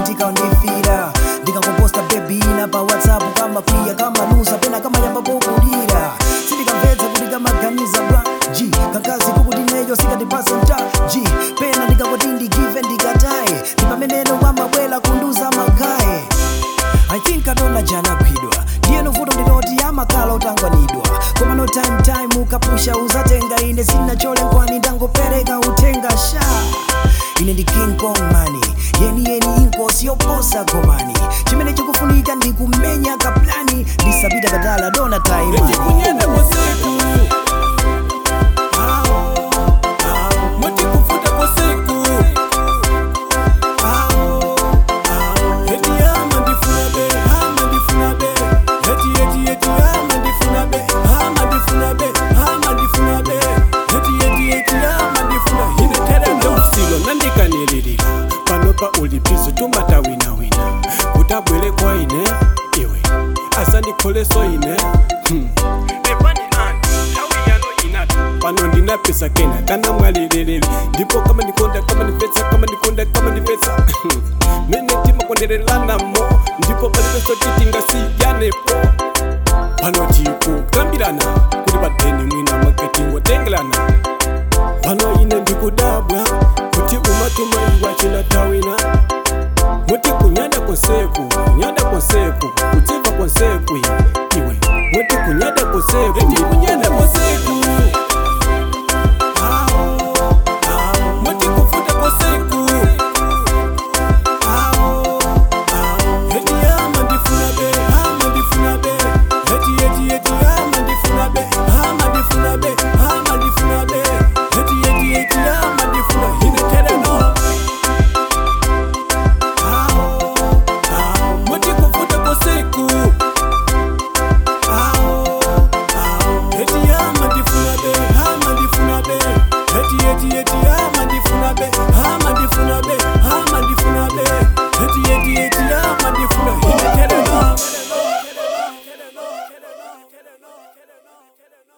romantika undifira ndikakuposta bebi ina pa whatsapp kama kwiya kama lusa pena kama yamba pokulira sindikamvetsa kuti kamaganiza bwa g kakazi kukuti neyo sikatipasa mta g pena ndikakuti ndigive ndikataye ndipameneno wamabwela kunduza magaye I think adona jana kwidwa ndiye novuto ndinoti amakala utangwanidwa koma no time time ukapusha uzatenga ine sina chole nkwani ndangopereka utenga sha ine ndi king kong mani yeni yeni inkosi yoposa komani chimene chikufunika ndikumenya kaplani ndisapita katala dona time eti kunyenda kosiku mutikufuta kosiku eti ama ndifuna be ama ndifuna be eti eti eti ama ndifuna be ama ndifuna be ama ndifuna be eti eti eti ama ndifuna ine tere ndeusilo nandikanililira panopa ulipizo tumata winawina kutabwere kwa ine iwe asandikholeso ine hmm. pano ndina pesa kena kana mwalilelele ndipo kama ndikonda kama ndipesa kama ndikonda kama ndipesa mene timakonderelanamo ndipo palipeso titingasiyanepo pano tikukambirana kuti padeni mwina mwaketingotengelana pano ine ndikudabwa kuti umatuma iwa chinatawina muti kunyada konseku kunyada konseku kudziva konseku iwe muti kunyada konseku eti kunyada konseku